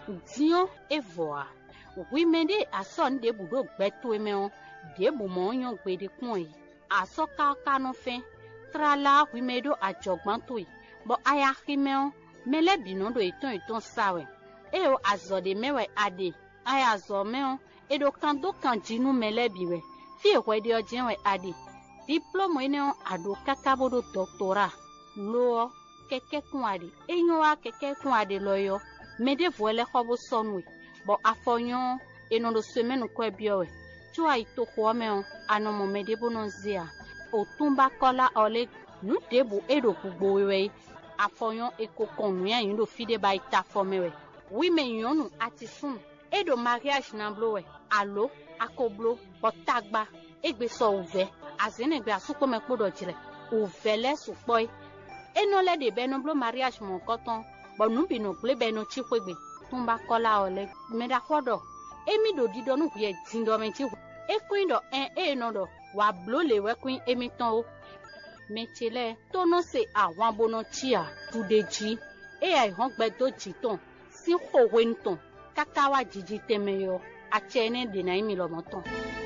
diɔ evɔa wime ɖe asɔ nu ɖe bu ɖo gbɛtoe mɛ wo ɖe bu mɔ nyɔ gbe ɖe kpɔn yi asɔ kaka no fɛ trala wime ɖo adzɔgbãtoe bɔ aya xime wo mɛlɛ binɔ ɖo etɔn etɔn sawɛ eye wo azɔ ɖe mɛwɛ aɖe aya zɔ mɛ wo eɖo kan do kan dzinu mɛlɛ bi wɛ fi ehwɛ ɖe ɔdze wɛ aɖe diplɔmɔ yi ne wo aɖo kaka bo ɖo dɔktora loɔ kɛkɛ kun aɖe enyo wa kɛkɛ kun aɖe lɔ yɔ mɛ ɖe vɔ lɛ xɔ bo sɔnue bɔ afɔ nyɔ enɔ ɖo so mɛnu kɔe biɔ wɛ tso ayi to xɔa mɛ wo anɔ mɔ mɛ ɖe bo nɔ zia o tún bá kɔla ɔlɛ nu ɖe bo eɖo gbogbo wɛ afɔ nyɔ eko kɔnu ya yi ɖo fi ɖe ba yi ta fɔ mɛ wɛ wi mɛ nyɔnu ati sun eɖo mariage na blo wɛ alo akoblo bɔtagba egbe sɔ ovɛ azenegbe asukpɔmɛ kpo dɔ dzrɛ ovɛ lɛ sukpɔe enɔ lɛ de bɛ no blo mariage mɔ kɔtɔn bɔn nu bi no gble bɛ no tsi ƒe gbe tún bá kɔla ɔlɛ mɛ da kɔ dɔ emi ɖo di dɔ nu ʋuɛ di dɔ mɛ tsi ekoe dɔ ɛ eye nɔ dɔ wà blo le wɛ koe emi tɔn wo mɛtsi lɛ tónɔ se àwọn abonɔ tsia tu de dzi eya ihɔn gbɛ do dzi tɔn si xɔwe ŋutɔn kaka wa dzidzi tɛmɛ yɔ atsɛ ne dena yi mi lɔmɔ tɔn.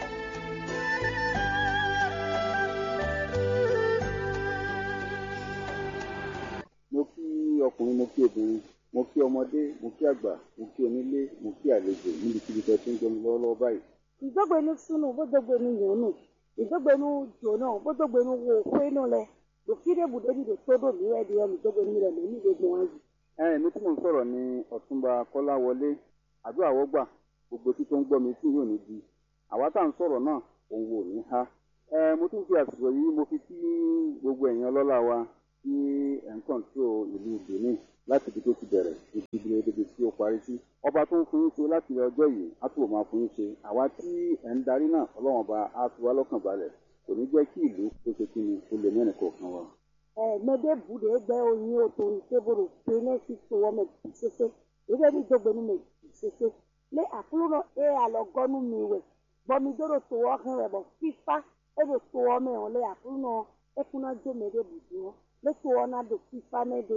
mo kí ọkùnrin mo kí obìnrin mo kí ọmọdé mo kí àgbà mo kí onílé mo kí àlejò níbikíbi tẹ́ tí ń gbẹmí lọ́wọ́lọ́wọ́ báyìí. ìdógbénu sunu bódógbénu yòónù ìdógbénu jòónù bódógbénu wo kwénu lẹ lòfídé bùdóni lè tó dòmí rẹ di ẹnu ìdógbénu rẹ lóní gbogbo wọn yìí. ẹ èmi tí mò ń sọ̀rọ̀ ni ọ̀túnba kọ́láwọlé àdúrà wọ́gbà gbogbo tí tó ń gbọ́ mi tí yóò ní di àwa tá à ń sọ̀rọ̀ náà òun wò ní ha. ẹ mo tún fi àsìkò yìí mo fi kí gbogbo ẹ̀yin ọlọ́lá wa tí ẹ̀ ń kọ̀ǹtró ìlú benin láti ibi tó ti bẹ̀rẹ̀ ibi ibi ibi tí ó parí sí. ọba tó ń fún yín ṣe láti ọjọ́ yìí á túbọ̀ máa fún yín ṣe àwa tí ẹ̀ ń darí náà ọlọ́run ọba á fi wá lọ́kàn balẹ̀ kò ní jẹ́ kí ìlú tó ṣe kí ni ó lè mẹ́rin kọ̀ọ̀kan wa. ẹ mẹdẹ bùdó gbẹ oyin oto ìṣèbòrò pé ní sísè wọn mẹ tì ṣẹṣẹ ìdẹ ní ìdógbénu mẹ tì ṣẹṣẹ lé àkúrò náà ẹ àlọgọnu mi wẹ bọmi dọdọ tó wọ hàn rẹ bọ fífa ẹ bẹ tó wọ mẹ wọn lé àkúrò náà ẹ kúná jó mẹdẹ bùdó wọn lé tó wọ náà dò fífa mẹdẹ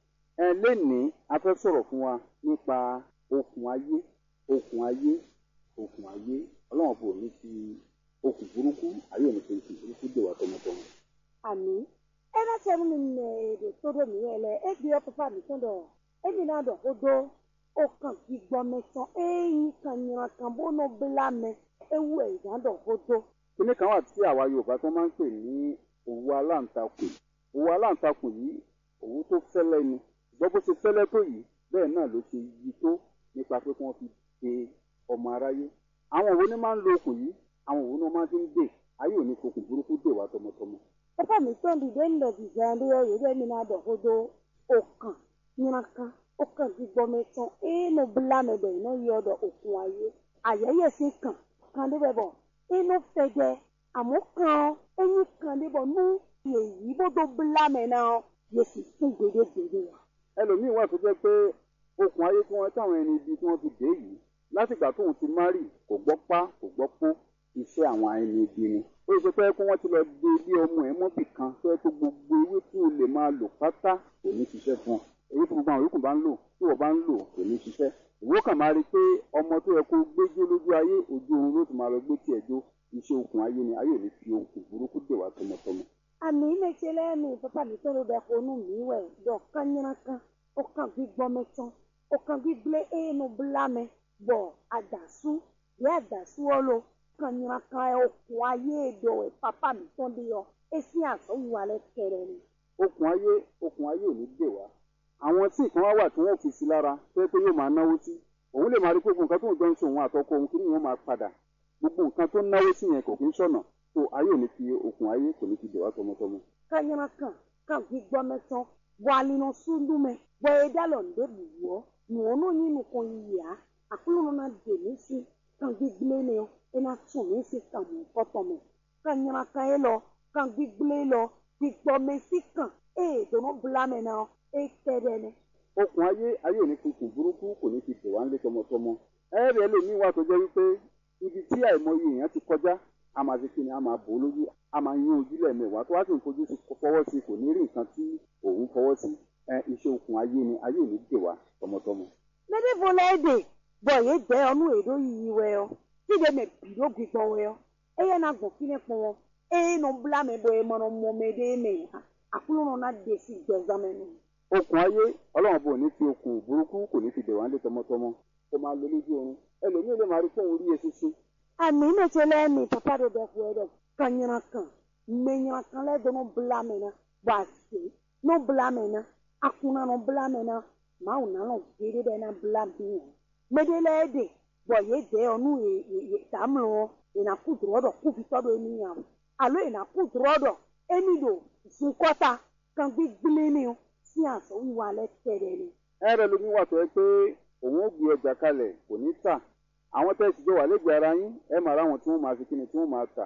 ẹ lénìí a fẹ́ sọ̀rọ̀ fún wa nípa okùn ayé okùn ayé okùn ayé ọlọ́run bò ní fi okùn burúkú ayé ò ní fi okùn burúkú dè wá tọmọtọmọ. àmì ẹ bá tẹ mi nẹ èdè tó dò mí ẹlẹ ẹ gbé ọ pípa mi tán dọ èmi náà dọ ó dó ó kàn gbígbọ mẹsàn ẹyìn kan yìnyín kan bó ló bílà mẹ ewu ẹ̀yà dọ ó dó. kíní kan wà tí àwa yorùbá tó máa ń pè ní òwú aláǹtakùn òwú aláǹtakùn yìí òwú tó fẹ́lẹ́ ni gbọ́ bó ṣe fẹ́lẹ́ tó yìí bẹ́ẹ̀ náà ló ṣe yí tó nípa pé kí wọ́n fi de ọmọ aráyé àwọn òwú ni máa ń lo okùn yìí àwọn òwú ni wọ́n máa fi ń dè ayé ò ní fokùn burúkú dè wá tọmọtọmọ. pípa mi tán dìde ńlẹ dìde ẹni ẹ yìí èmi náà dọ ó dó ó kàn yìnyín kan ó kàn gbígbọ mẹsàn ẹnu bílà mẹ bẹ iná yọ ọdọ òkun ayé àyẹyẹ sí kàn kàn débẹ bọ inú fẹjẹ àmọ́ kàn ẹyin kàn débọ nú èyí bó tó bílà mẹ náà yẹ sì fún gbèdégbèdé wa. ẹlòmíín wà tó jẹ́ pé okùn ayé tí wọ́n táwọn ẹni ibi tí wọ́n fi dé yìí látìgbà tóun ti márì kò gbọ́ pá kò gbọ́ pọ́ iṣẹ́ àwọn ẹni ibi ni ó ṣe pé kí wọ́n ti lọ de ilé ọmọ ẹ̀ mọ́bì kan tó yẹ kó gbogbo ewé tí o lè máa lò pátá kò ní ṣiṣẹ́ fún ọ èyí tí gbogbo àwọn yòókù bá ń lò tí wọ́n bá ń lò kò ní ṣiṣẹ́ ìwọ kàn máa rí i pé ọmọ tó yẹ kó gbéjó lójú ayé ojú oorun ló ti máa lọ gbé tiẹ̀ jó iṣẹ́ okùn ayé ni ayé ò ní fi okùn burúkú dè wá tọmọtọmọ. àmì ìmẹ̀tì lẹ́nu pípa mi tó ló bẹ konú mi wẹ̀ dọ̀ kányínà kan ó kàn gbígbọ́ mẹ́tàn ó kàn gbígbé ẹnu bílà mẹ́ bọ̀ àdàsú yẹ àdàsú ọlọ kányínà kan ẹ okùn ayé èdò ẹ pápá mi tán bí yọ èsì àsọ̀wù alẹ́ kẹrẹ ni. okùn ayé okùn ayé ò ní dè wá àwọn tí nǹkan wá wà tí wọ́n fi sí lára tó yẹ pé yóò máa náwó sí òun lè máa rí pé gbogbo nǹkan tó ń jọ ń ṣe òun àtọkọ òun kí ni wọ́n máa padà gbogbo nǹkan tó ń náwó sí yẹn kò kí ń ṣọ̀nà tó ayé ò ní fi okùn ayé kò ní fi dè wá tọmọtọmọ. kányínà kan kàn gbígbọ́ mẹ́tàn bọ̀ alinu sundu mẹ́ bọ̀ ẹ̀dá lọ ń débi wọ́ nùwọ́nù yín nìkan yìí yá àkúlù nínú dè mí sí kàn gbígbé ni ọ ẹ̀nà tún mí sí kàn mú kọ́tọ̀ mẹ́ kányínà kan yẹ lọ kàn gbígbé lọ gbígbọ́ mẹ́ sí kàn ẹ̀ dùnú bùlá mẹ́ náà ẹ̀ kẹ́rẹ́ ni. okùn ayé ayé ò ní fi okùn burúkú kò ní fi dè wá ńlé tọmọtọmọ ẹ̀rẹ̀ ẹlòmíín wà tó jẹ́ wípé ibi tí àìmọye èèyàn ti kọjá a máa fi kíni a máa bò ó lójú a máa yín ojú lẹ́ẹ̀mẹwàá tó wá sì ń fojú sí fọwọ́ sí kò ní rí nǹkan tí òun fọwọ́ sí ẹ iṣẹ́ okùn ayé ni ayé ò ní dè wá tọmọtọmọ. mẹ́tẹ́ fo le de bɔ ye de ɔnu eɖo yiyi wɛ yɔ ti de me bi ɖo gbigbɔ wɛ yɔ eye na gbɔ fi ne kpɔ eye no bla me bɔ emɔ no mɔ me de me ha akulu no na de si gbɛzame no. okùn ayé ọlọ́run bò ní fi okùn burúkú kò ní fi dè wá lé tọmọtọmọ kó máa lo lójú oorun ẹlòmíì lè máa rí fóun rí eṣinṣin ami ne tse le mi papa ɖe ɖe ƒo ɖe ka nyra kan me nyra kan le do no bla me na bɔ ase no bla me na akuna no bla me na mawu na lɔ geɖe ɖe na bla mi o me de le de bɔ ye de ɔnu ye ye ye tamlɔ yina ku drɔ dɔ ku vitɔ do emi nya o alo yina ku drɔ dɔ emi do zukɔta kan gbigble ni o si azɔ wa lɛ tɛ ɖe ni. ẹrẹ lómi wà tó ẹ pé òun ó gbé ọjà kalẹ̀ kò ní tà àwọn tẹ́ ẹ sì jọ wà lẹ́gbẹ̀ẹ́ ara yín ẹ máa ráwọn tí wọ́n máa fi kíni tí wọ́n máa tà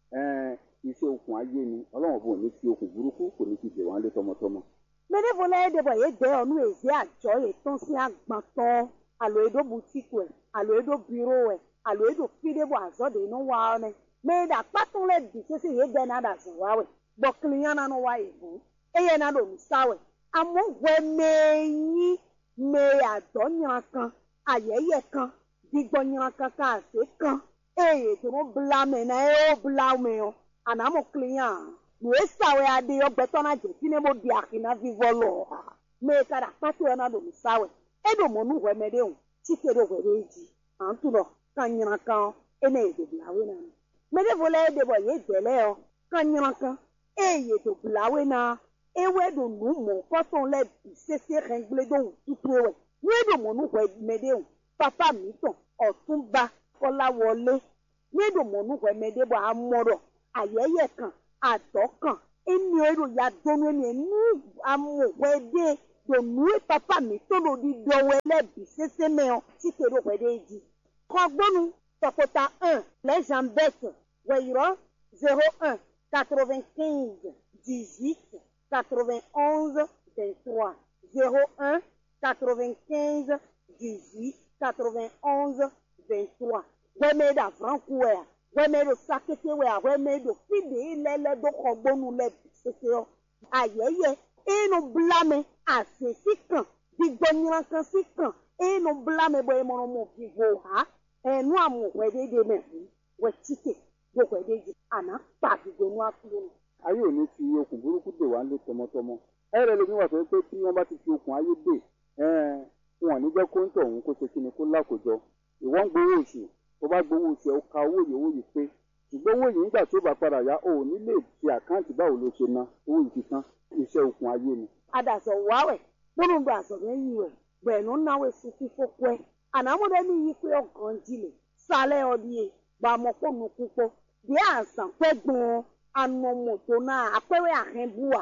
ẹn iṣẹ́ okùn ayé ni ọlọ́run bò ní fi okùn burúkú kò ní fi dè wá lé tọmọtọmọ. Mede vo le de bɔ ye de ɔnu ezi adzɔ ye tɔn si agbãtɔ alo eɖo butiki wɛ alo eɖo biro wɛ alo eɖo fi de bɔ azɔ de no wa ne me da kpatɔ le di sese ye de na da zɔ wa wɛ bɔ kiliya na no wa ye ʋu eye na do nusa wɛ amewo wɛ me nyi me adɔ nyra kan ayɛyɛ kan digbɔ nyra kan ka ase kan eye to no bla me na ye wo bla me o anamo kiliya nu esawe ade yɔ gbɛtɔ na dze fi ne bo di ahi na vivɔ lɔ me ka da kpatɔ yɔ na do nusawe eɖo mɔnu wɛmɛ de o tike ɖo wɛ de dzi antu lɔ ka nyra kan ene ye do blawe na me me de vo le ye de bɔ ye de lɛ yɔ ka nyra kan eye do blawe na ewe do nu mɔ kɔtɔn lɛ bi sese xɛgble do tutu wɛ nu eɖo mɔnu wɛmɛ de o papa mi tɔn ɔtunba kɔla wɔle nu eɖo mɔnu wɛmɛ de bɔ amɔ dɔ ayɛyɛ kan adɔ kan emi eɖo ya do nu emi nu amɔ wɛ de do nu papa mi tó do di dɔwɛ lɛ bi sese mɛ o tike ɖo wɛ de dzi kɔgbɔnu tɔkota un les jambette wɛyɔrɔ zéro un quatre-vingt-quinze dix-huit quatre-vingt-onze vingt-trois zéro un quatre-vingt-quinze dix-huit quatre-vingt-onze vingt-trois wɛmɛ da franku wɛa wɛmɛ do sakete wɛa wɛmɛ do fide lɛlɛ do kɔgbɔnu lɛ bi sese yɔ ayɛyɛ enu blame asesi kan digbɔnyira kan si kan enu blame bɔ emɔnɔ mo vivo ha ɛnu amu wɛ de de mɛ hu wɛ tike do wɛ de dzi ana kpa digbɔnu akulo no. ayé ò ní fi okùn burúkú dè wá lé tọmọtọmọ ẹrẹ lómi wà tó ẹ pé tí wọ́n bá ti fi okùn ayé dè ẹn wọn ò ní jẹ́ kó ń tọ̀ òun kó ṣe kíni kó lákòjọ ìwọ ń gbowó oṣù tó bá gbowó oṣù ẹ ó ka owó yìí owó yìí pé ṣùgbọ́n owó yìí nígbà tí ó bá padà yá o ò ní lè ṣe àkáǹtì báwo ló ṣe ná owó yìí ti tán iṣẹ́ okùn ayé ni. adazɔ wawɛ kpɔnu do azɔbɛ yi wɛ gbɛnu nawe sufi fɔkɔɛ anamuɖe mi yi kpe ɔgɔndzi le salɛ ɔdie bamɔ kpɔ nuku kpɔ de azã kpɛ gbɔn anɔmɔto na akpɛwɛ ahɛbua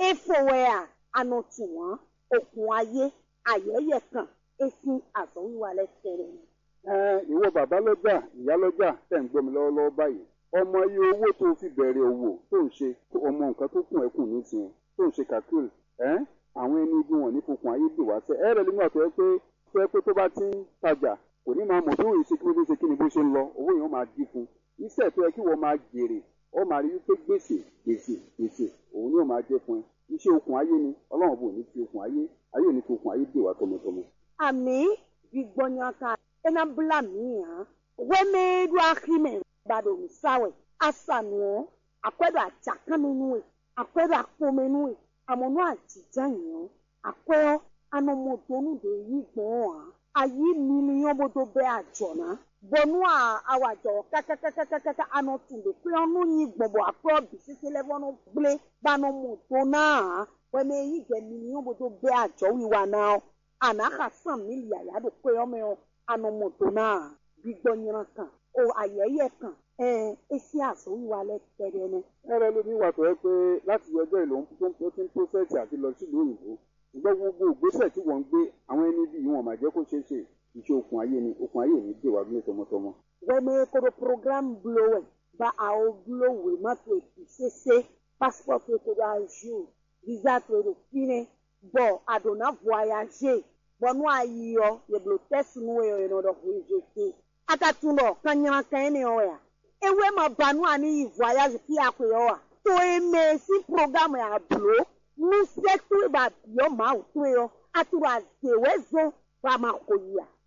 efowɛa anɔtuwa okun ayé ayɛyɛ kan esi azɔwiwa lɛ tɛrɛ ni. ẹn ìwọ bàbá lọ́jà ìyá lọ́jà tẹ̀ ń gbọ́ mi lọ́wọ́lọ́wọ́ báyìí ọmọ iye owó tó fi bẹ̀rẹ̀ òwò tó ń ṣe ọmọ nǹkan tó kùn ẹ́ kù nísìnyẹn tó ń ṣe kàkúrì ẹ́n àwọn ẹni ibi wọn ní fokùn ayé dè wá sẹ́ ẹ̀rẹ̀ nígbà tó yẹ pé tó yẹ pé tó bá ti ń tajà kò ní máa mọ̀ tó òye ṣe kí ló dé ṣe kí ni bó ṣe ń lọ owó yẹn ó máa dín fún iṣẹ́ tó yẹ kí wọ́n máa jèrè ó máa rí wípé gbèsè gbèsè gbèsè òun ni ó máa jẹ́ fún ẹ iṣẹ́ okùn ayé ni ọlọ́run bò ní fi okùn ayé ayé ò ní fi okùn ayé dè wá tọmọtọmọ. ami gbigbɔnyaka ena bla mi hã wɛmɛɖo ahime baɖo nusawɛ asanuɔ akɔɛɖo atsakamɛnuwe akɔɛɖo akpɔmɛnuwe amɔnu adzidzanuɔ akɔɛ anɔmɔdonu de yi gbɔn hã ayi miliɔn bodo bɛ adzɔna bɔnu a awadzɔ kakakakakaka anɔtu de kple ɔnu nyi gbɔbɔ akɔɛ bi sese lɛ fɔnu gble banɔmɔdona hã wɛmɛ yi gbɛ miliɔn bodo bɛ adzɔ wiwa na anaxa san milia ya do kpe yɔmɛ o anɔmɔdo na gbigbɔnyira kan o ayɛyɛ kan ɛɛ esi azɔwi wa lɛ tɛ dɛ nɛ. ẹrẹ lómi wà tó yẹ pé láti ọjọ́ ìlò tó ń tó ti ń pósẹ̀sì àti lọ sílùú òyìnbó ṣùgbọ́n gbogbo ìgbésẹ̀ tí wọ́n ń gbé àwọn ẹni bí wọn máa jẹ́ kó ṣeé ṣe iṣẹ́ okùn ayé ni okùn ayé ò ní dè wá ní tọmọtọmọ. wɛmɛ kodo program bulo wɛ ba awo bulo wɛ ma to etu sese passport to kodo azu visa to do fine bɔ adona voyage bɔnu ayiyɔ yeblo tɛsi nu yɔ yɔ dɔ voyage akatun dɔ kanyana kan ne yɔ ya ewe ma banu ani yi voyage fi akɔ yɔ wa to eme si program ya bulo nusɛ to ba yɔ ma o to yɔ aturo azewe zɔn ba ma ko yia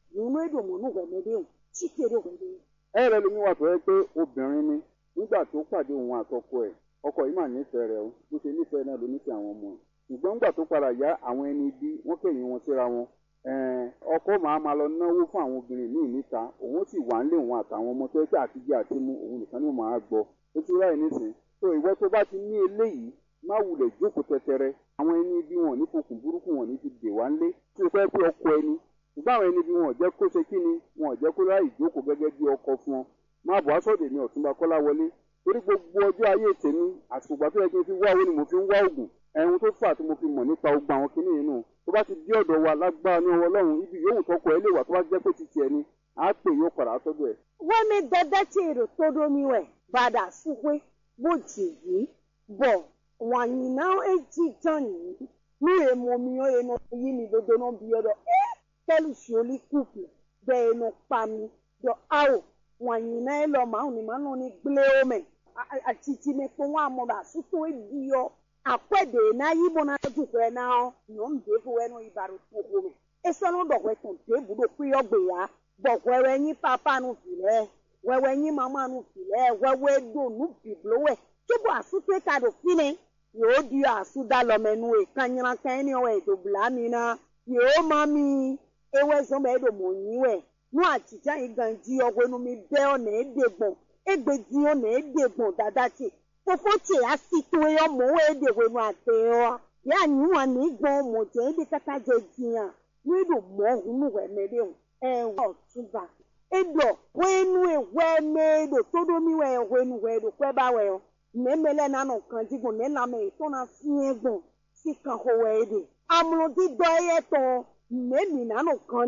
nínú èdè mọ̀nú wẹ̀mẹ́dẹ́ o chíkèrè wẹ̀mẹ́dẹ́. ẹ rẹ lómi wà tó yẹ pé obìnrin ni nígbà tó pàdé òun àtọkọ ẹ̀ ọkọ yìí mà nífẹ̀ẹ́ rẹ̀ o bó ṣe nífẹ̀ẹ́ náà ló nífẹ̀ẹ́ àwọn ọmọ ẹ̀ ṣùgbọ́n nígbà tó padà yá àwọn ẹni bí wọ́n kẹ̀yìn wọn síra wọn ọkọ màá máa lọ náwó fún àwọn obìnrin míì níta òun sì wà nílé òun àtàwọn ọmọ tó yẹ pé àtijọ́ àti mú òun nìkan ni màá gbọ́ ó ti ráì nísìn tó ìwọ tó bá ti ní eléyìí má wulẹ̀ jókòó tẹtẹrẹ àwọn ẹni bí wọn ní fokùn burúkú wọn ní ti dè wá ńlé tí o fẹ́ pé ọkọ ẹni ṣùgbọ́n àwọn ẹni bí wọn ò jẹ́ kó ṣe kí ni wọn ò jẹ́ kó ráì jókòó gẹ́gẹ́ bí ọkọ fún ọ máa bọ̀ aṣọ́dẹ̀ ní ọ̀túnba kọ́lá wọlé torí gbogbo ọjọ́ ayé tèmi àtùgbà tó yẹ kí n fi wá owó ni mo fi ń wá oògùn ẹ̀hún tó fà tí mo fi mọ̀ nípa ogun àwọn kinní yìí nù tó bá ti dé ọ̀dọ̀ wa lágbára ní ọwọ́ ọlọ́run ibi yòówù tọkọ ẹ lè wà tó bá jẹ́ pé ti tiẹ̀ ni á pè yóò padà sọ́dọ̀ ẹ̀. wọ́n mi dẹ́dẹ́ tí èrò tó domi wẹ̀ bàdà súpé bó jì yìí bọ̀ wàyí náà èjì tán yìí ní èèmọ̀ mi ó yẹnu yí mi dodo náà bí ọ̀dọ̀ ẹ́ tẹ́lù sùọ́lì kùpù bẹ́ẹ̀ nu pa mi dọ̀ áwò wàyí náà lọ màá ní màá nù ní gblé omi àtìtì mi pé wọ́n àmọ́ bá sútó èdè yọ akwede na yibo na dukwe na nyɔm devo wɛ no ibaro toko me esɔnu dɔwɛ tɔn debu do kpe yɔ gbe ya bɔwɛwɛ nyi papa nu fi lɛ wɛwɛ nyi mama nu fi lɛ wɛwɛ do nu biblo wɛ tsobo asute ka do fi ne yóò di asu da lɔmɛ nu yi kanyina kanyini ni wɛ do bla mi na yóò ma mi ewɛ zɔn bɛ edo mo nyi wɛ nu atitsa yi gan di ɔwɛ nu mi bɛ ɔna ede gbɔn egbe di ɔna ede gbɔn dada tse fofo tse asito yɔ mɔ wo ede wo nu ate yɔ ya nyua ni gbɔn mɔ dze ede kata dze dia nu edo mɔ hunu wɛmɛ de o ɛwɔ tuba edo wɛnu wɛmɛ edo todomi wɛ wɛnu wɛ edo kɔɛ ba wɛ yɔ nɛmɛ lɛ nanu kan di gbɔn nɛlamɛ tɔna fiɛ gbɔn si kan ko wɛ ede amulodi dɔ yɛ tɔ nɛmi nanu kan